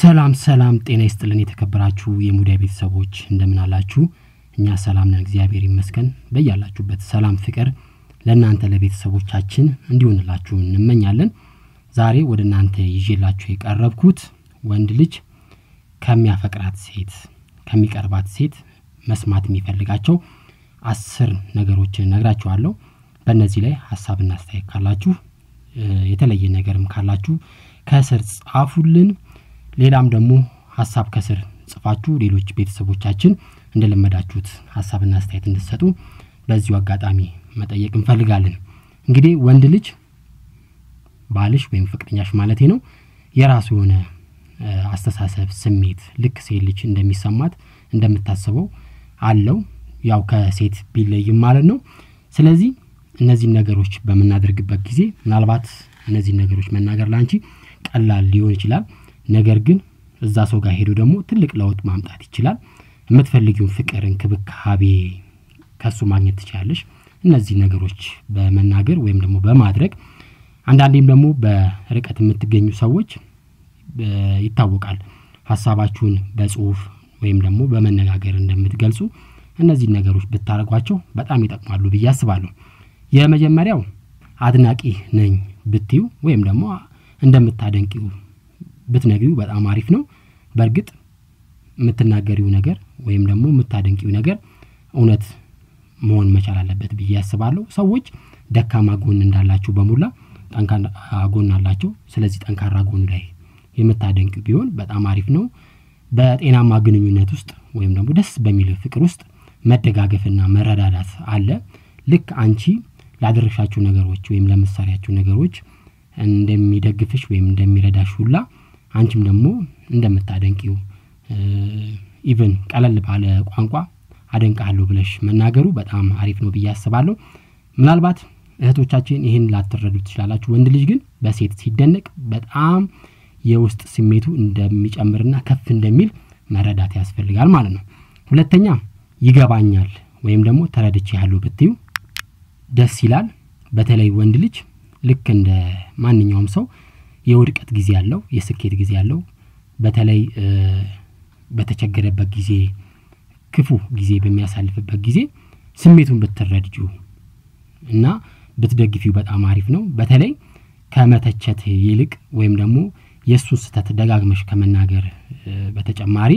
ሰላም ሰላም፣ ጤና ይስጥልን የተከበራችሁ የሙዳይ ቤተሰቦች እንደምን አላችሁ? እኛ ሰላም ነን፣ እግዚአብሔር ይመስገን። በያላችሁበት ሰላም፣ ፍቅር ለእናንተ ለቤተሰቦቻችን እንዲሆንላችሁ እንመኛለን። ዛሬ ወደ እናንተ ይዤላችሁ የቀረብኩት ወንድ ልጅ ከሚያፈቅራት ሴት ከሚቀርባት ሴት መስማት የሚፈልጋቸው አስር ነገሮችን እነግራችኋለሁ። በእነዚህ ላይ ሀሳብና አስተያየት ካላችሁ የተለየ ነገርም ካላችሁ ከስር ጻፉልን። ሌላም ደግሞ ሀሳብ ከስር ጽፋችሁ ሌሎች ቤተሰቦቻችን እንደለመዳችሁት ሀሳብና አስተያየት እንድትሰጡ በዚሁ አጋጣሚ መጠየቅ እንፈልጋለን። እንግዲህ ወንድ ልጅ ባልሽ ወይም ፍቅረኛሽ ማለቴ ነው የራሱ የሆነ አስተሳሰብ፣ ስሜት ልክ ሴት ልጅ እንደሚሰማት እንደምታስበው አለው። ያው ከሴት ቢለይም ማለት ነው። ስለዚህ እነዚህን ነገሮች በምናደርግበት ጊዜ ምናልባት እነዚህን ነገሮች መናገር ላንቺ ቀላል ሊሆን ይችላል። ነገር ግን እዛ ሰው ጋር ሄዶ ደግሞ ትልቅ ለውጥ ማምጣት ይችላል። የምትፈልጊውን ፍቅር፣ እንክብካቤ ከሱ ማግኘት ትችላለሽ። እነዚህ ነገሮች በመናገር ወይም ደግሞ በማድረግ አንዳንዴም ደግሞ በርቀት የምትገኙ ሰዎች ይታወቃል ሀሳባችሁን በጽሁፍ ወይም ደግሞ በመነጋገር እንደምትገልጹ እነዚህን ነገሮች ብታደርጓቸው በጣም ይጠቅማሉ ብዬ አስባለሁ። የመጀመሪያው አድናቂ ነኝ ብትዩ ወይም ደግሞ እንደምታደንቂው ብትነግሪው በጣም አሪፍ ነው። በእርግጥ የምትናገሪው ነገር ወይም ደግሞ የምታደንቂው ነገር እውነት መሆን መቻል አለበት ብዬ አስባለሁ። ሰዎች ደካማ ጎን እንዳላቸው በሙላ ጠንካራ ጎን አላቸው። ስለዚህ ጠንካራ ጎኑ ላይ የምታደንቂው ቢሆን በጣም አሪፍ ነው። በጤናማ ግንኙነት ውስጥ ወይም ደግሞ ደስ በሚል ፍቅር ውስጥ መደጋገፍና መረዳዳት አለ። ልክ አንቺ ላደረሻቸው ነገሮች ወይም ለምሳሌያቸው ነገሮች እንደሚደግፍሽ ወይም እንደሚረዳሽ ሁላ አንቺም ደግሞ እንደምታደንቂው ኢቨን ቀለል ባለ ቋንቋ አደንቃለሁ ብለሽ መናገሩ በጣም አሪፍ ነው ብዬ አስባለሁ። ምናልባት እህቶቻችን ይህን ላትረዱ ትችላላችሁ። ወንድ ልጅ ግን በሴት ሲደነቅ በጣም የውስጥ ስሜቱ እንደሚጨምርና ከፍ እንደሚል መረዳት ያስፈልጋል ማለት ነው። ሁለተኛ ይገባኛል ወይም ደግሞ ተረድቼ ያለሁ ብትዩ ደስ ይላል። በተለይ ወንድ ልጅ ልክ እንደ ማንኛውም ሰው የውድቀት ጊዜ ያለው የስኬት ጊዜ ያለው በተለይ በተቸገረበት ጊዜ ክፉ ጊዜ በሚያሳልፍበት ጊዜ ስሜቱን ብትረድጁ እና ብትደግፊው በጣም አሪፍ ነው። በተለይ ከመተቸት ይልቅ ወይም ደግሞ የእሱን ስህተት ደጋግመሽ ከመናገር በተጨማሪ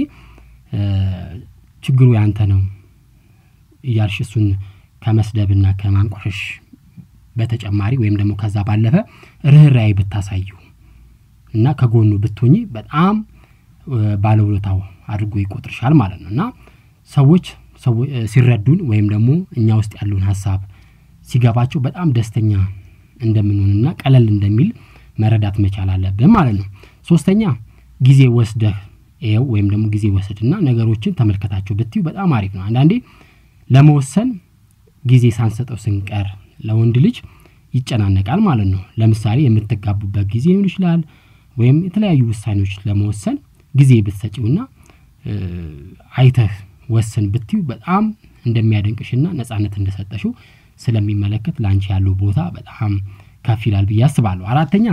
ችግሩ ያንተ ነው እያልሽ እሱን ከመስደብና ከማንቋሸሽ በተጨማሪ ወይም ደግሞ ከዛ ባለፈ ርኅራኄ ብታሳዩ እና ከጎኑ ብትሆኚ በጣም ባለውለታው አድርጎ ይቆጥርሻል ማለት ነው እና ሰዎች ሲረዱን ወይም ደግሞ እኛ ውስጥ ያለውን ሀሳብ ሲገባቸው በጣም ደስተኛ እንደምንሆንና ቀለል እንደሚል መረዳት መቻል አለብን ማለት ነው። ሶስተኛ ጊዜ ወስደህ ይኸው ወይም ደግሞ ጊዜ ወስድና ነገሮችን ተመልከታቸው ብትዩ በጣም አሪፍ ነው። አንዳንዴ ለመወሰን ጊዜ ሳንሰጠው ስንቀር ለወንድ ልጅ ይጨናነቃል ማለት ነው። ለምሳሌ የምትጋቡበት ጊዜ ሊሆን ይችላል፣ ወይም የተለያዩ ውሳኔዎች ለመወሰን ጊዜ ብትሰጪውና አይተህ ወስን ብትዩ በጣም እንደሚያደንቅሽና ነጻነት እንደሰጠሽው ስለሚመለከት ለአንቺ ያለው ቦታ በጣም ከፍ ይላል ብዬ አስባለሁ። አራተኛ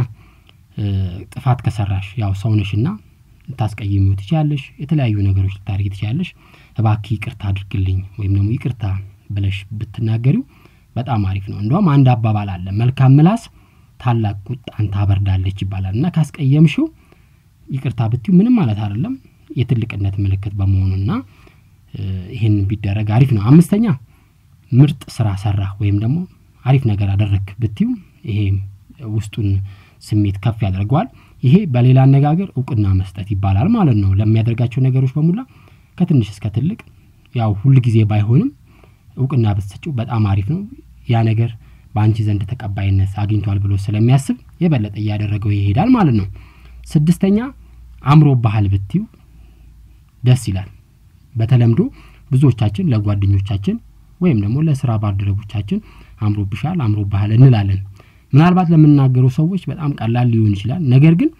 ጥፋት ከሰራሽ ያው ሰውነሽና ልታስቀይሚው ትችያለሽ። የተለያዩ ነገሮች ልታደርጊ ትችያለሽ። እባክህ ይቅርታ አድርግልኝ ወይም ደግሞ ይቅርታ ብለሽ ብትናገሪው በጣም አሪፍ ነው። እንደውም አንድ አባባል አለ፣ መልካም ምላስ ታላቅ ቁጣን ታበርዳለች ይባላል እና ካስቀየምሽው ይቅርታ ብትዩ ምንም ማለት አይደለም የትልቅነት ምልክት በመሆኑና ይህን ቢደረግ አሪፍ ነው። አምስተኛ ምርጥ ስራ ሰራ ወይም ደግሞ አሪፍ ነገር አደረግ ብትዩ ይሄ ውስጡን ስሜት ከፍ ያደርገዋል። ይሄ በሌላ አነጋገር እውቅና መስጠት ይባላል ማለት ነው። ለሚያደርጋቸው ነገሮች በሙላ ከትንሽ እስከ ትልቅ ያው ሁል ጊዜ ባይሆንም እውቅና ብትሰጪው በጣም አሪፍ ነው። ያ ነገር በአንቺ ዘንድ ተቀባይነት አግኝቷል ብሎ ስለሚያስብ የበለጠ እያደረገው ይሄዳል ማለት ነው። ስድስተኛ አምሮ ባህል ብትዩ ደስ ይላል። በተለምዶ ብዙዎቻችን ለጓደኞቻችን ወይም ደግሞ ለስራ ባልደረቦቻችን አምሮብሻል፣ አምሮ ባህል እንላለን። ምናልባት ለምናገሩ ሰዎች በጣም ቀላል ሊሆን ይችላል። ነገር ግን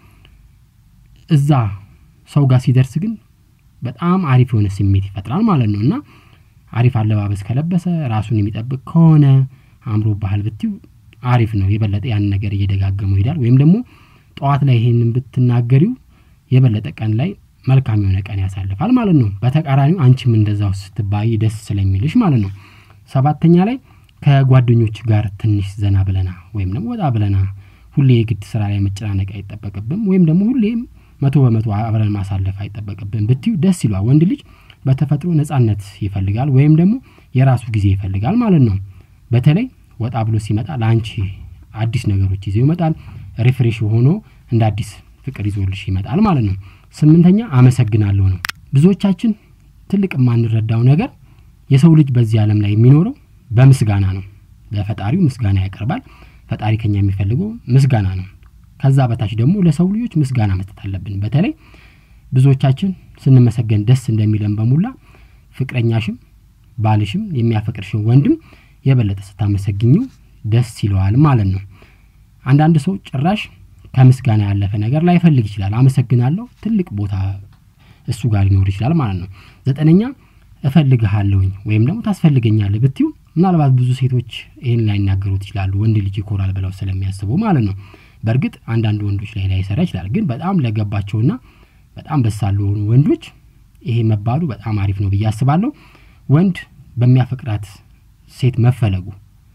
እዛ ሰው ጋር ሲደርስ ግን በጣም አሪፍ የሆነ ስሜት ይፈጥራል ማለት ነው እና አሪፍ አለባበስ ከለበሰ ራሱን የሚጠብቅ ከሆነ አምሮ ባህል ብትዩ አሪፍ ነው። የበለጠ ያን ነገር እየደጋገመው ይሄዳል። ወይም ደግሞ ጠዋት ላይ ይሄንን ብትናገሪው የበለጠ ቀን ላይ መልካም የሆነ ቀን ያሳልፋል ማለት ነው። በተቃራኒው አንቺም እንደዛው ስትባይ ደስ ስለሚልሽ ማለት ነው። ሰባተኛ ላይ ከጓደኞች ጋር ትንሽ ዘና ብለና ወይም ደግሞ ወጣ ብለና ሁሌ የግድ ስራ ላይ መጨናነቅ አይጠበቅብም ወይም ደግሞ ሁሌም መቶ በመቶ አብረን ማሳለፍ አይጠበቅብን ብትዩ ደስ ይሏል። ወንድ ልጅ በተፈጥሮ ነጻነት ይፈልጋል ወይም ደግሞ የራሱ ጊዜ ይፈልጋል ማለት ነው። በተለይ ወጣ ብሎ ሲመጣ ለአንቺ አዲስ ነገሮች ይዘው ይመጣል። ሪፍሬሽ ሆኖ እንደ አዲስ ፍቅር ይዞልሽ ይመጣል ማለት ነው። ስምንተኛ አመሰግናለሁ ነው። ብዙዎቻችን ትልቅ የማንረዳው ነገር የሰው ልጅ በዚህ ዓለም ላይ የሚኖረው በምስጋና ነው። ለፈጣሪው ምስጋና ያቀርባል። ፈጣሪ ከኛ የሚፈልገው ምስጋና ነው። ከዛ በታች ደግሞ ለሰው ልጆች ምስጋና መስጠት አለብን። በተለይ ብዙዎቻችን ስንመሰገን ደስ እንደሚለን በሙላ ፍቅረኛሽም ባልሽም የሚያፈቅርሽን ወንድም የበለጠ ስታመሰግኙ ደስ ይለዋል ማለት ነው። አንዳንድ ሰው ጭራሽ ከምስጋና ያለፈ ነገር ላይፈልግ ይችላል። አመሰግናለሁ ትልቅ ቦታ እሱ ጋር ሊኖር ይችላል ማለት ነው። ዘጠነኛ እፈልግሃለሁኝ ወይም ደግሞ ታስፈልገኛለህ ብትዩ ምናልባት ብዙ ሴቶች ይህን ላይናገሩት ይችላሉ። ወንድ ልጅ ይኮራል ብለው ስለሚያስቡ ማለት ነው። በእርግጥ አንዳንድ ወንዶች ላይ ላይሰራ ይችላል። ግን በጣም ለገባቸውና በጣም በሳሉ የሆኑ ወንዶች ይሄ መባሉ በጣም አሪፍ ነው ብዬ አስባለሁ። ወንድ በሚያፈቅራት ሴት መፈለጉ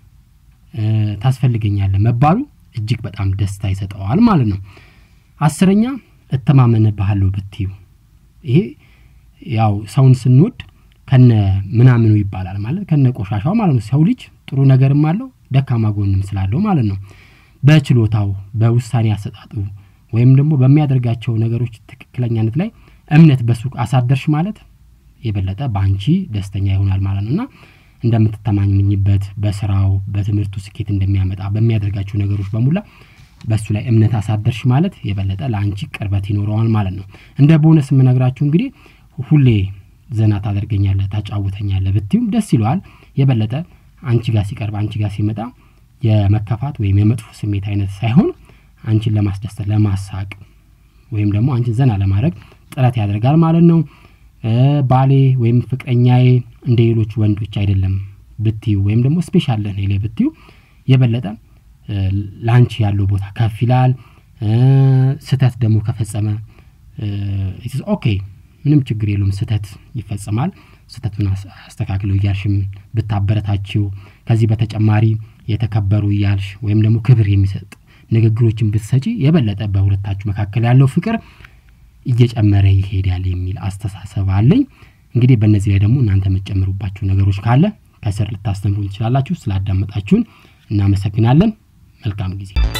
ታስፈልገኛለህ መባሉ እጅግ በጣም ደስታ ይሰጠዋል ማለት ነው። አስረኛ እተማመንብሃለሁ ብትዩ ይሄ ያው ሰውን ስንወድ ከነ ምናምኑ ይባላል ማለት ከነ ቆሻሻው ማለት ነው። ሰው ልጅ ጥሩ ነገርም አለው ደካማ ጎንም ስላለው ማለት ነው። በችሎታው በውሳኔ አሰጣጡ ወይም ደግሞ በሚያደርጋቸው ነገሮች ትክክለኛነት ላይ እምነት በሱ አሳደርሽ ማለት የበለጠ በአንቺ ደስተኛ ይሆናል ማለት ነው እና እንደምትተማመኝበት በስራው በትምህርቱ ስኬት እንደሚያመጣ በሚያደርጋቸው ነገሮች በሙላ በእሱ ላይ እምነት አሳደርሽ ማለት የበለጠ ለአንቺ ቅርበት ይኖረዋል ማለት ነው። እንደ ቦነስ የምነግራችሁ እንግዲህ ሁሌ ዘና ታደርገኛለህ፣ ታጫውተኛለህ ብትዩም ደስ ይለዋል። የበለጠ አንቺ ጋር ሲቀርብ አንቺ ጋር ሲመጣ የመከፋት ወይም የመጥፎ ስሜት አይነት ሳይሆን አንቺን ለማስደሰት ለማሳቅ ወይም ደግሞ አንቺን ዘና ለማድረግ ጥረት ያደርጋል ማለት ነው። ባሌ ወይም ፍቅረኛዬ እንደ ሌሎች ወንዶች አይደለም ብትዩ ወይም ደግሞ ስፔሻል ለኔ ላይ ብትዩ የበለጠ ለአንቺ ያለው ቦታ ከፍ ይላል። ስህተት ደግሞ ከፈጸመ ኦኬ ምንም ችግር የለውም፣ ስህተት ይፈጽማል። ስህተቱን አስተካክለው እያልሽም ብታበረታችው ከዚህ በተጨማሪ የተከበሩ እያልሽ ወይም ደግሞ ክብር የሚሰጥ ንግግሮችን ብትሰጪ የበለጠ በሁለታችሁ መካከል ያለው ፍቅር እየጨመረ ይሄዳል የሚል አስተሳሰብ አለኝ። እንግዲህ በእነዚህ ላይ ደግሞ እናንተ የምትጨምሩባቸው ነገሮች ካለ ከስር ልታስተምሩ ትችላላችሁ። ስላዳመጣችሁን እናመሰግናለን። መልካም ጊዜ